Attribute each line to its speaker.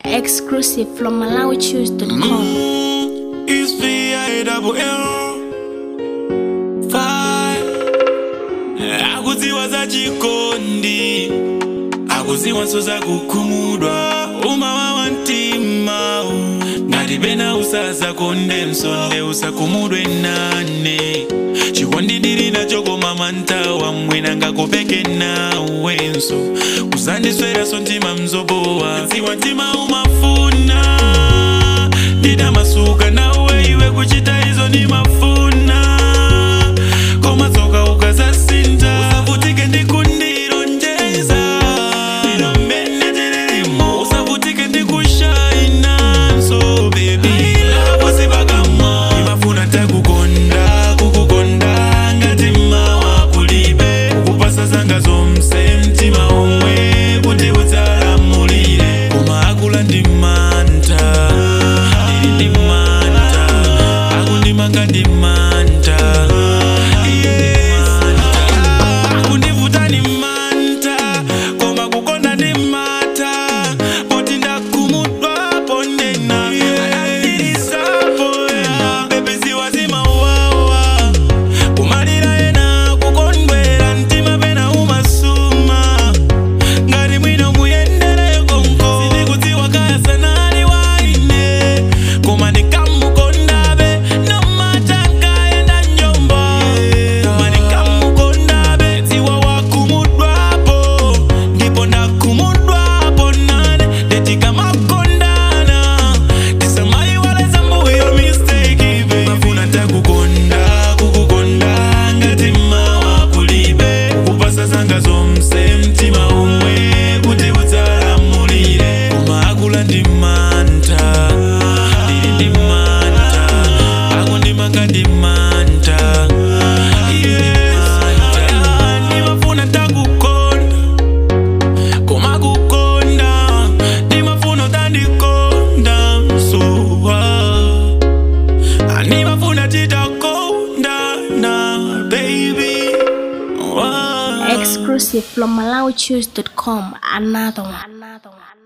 Speaker 1: Exclusive from MalawiChoose.com.
Speaker 2: It's VI double L Five Akuziwa za chikondi Akuziwa so za kukumudwa Umawawa ntima Ngati pena usasa konde msonde usakumudwe nane chikondi ndili nacho koma mantawa mwina ngakupeke nawenso usandisweraso mtima mzobowa ziwa mtima umafuna ndidamasuka nawe iwe kuchita izo ni mafuna koma tsoka ukazasinta usavutike ndikundironjeza ino mmene tililimo usavutike ndikushainanso bebi laposipakamo imafuna takukonda kukukonda ngati mawa kulibe kupasa zanga zomse mtima omwe kuti udzalamulire koma akula ndi manta ndili ndi manta akundimanga ndi manta Yes. akundivuta ni manta koma kukonda ndi mata poti ndakumudwa pondena adandirisapo ya bebeziwa zimawawa kumalira ena kukondwera mtima pena umasuma ngati mwino muyendere konko sindikudziwa kaya sanali waine koma ndikamukondabe nomatangayenda njomba koma ndikamukondabe dziwa wakumudwapo ndipo ndakumudwapo nane ndetikamakondana tisamayiwaleza mbuyo mistake baby mafuna takukonda kukukonda ngati mawa kulibe kupasa zanga zomse mtima umwe kuti udzalamulire koma akula ndi manta ndili ndi manta akundimanga ndi manta Yes. ndimafuna takukonda koma kukonda ndimafuna utandikonda msuwa ndimafuna titakondana baby wow.
Speaker 1: Exclusive from MalawiChoose.com. Another one. Another one.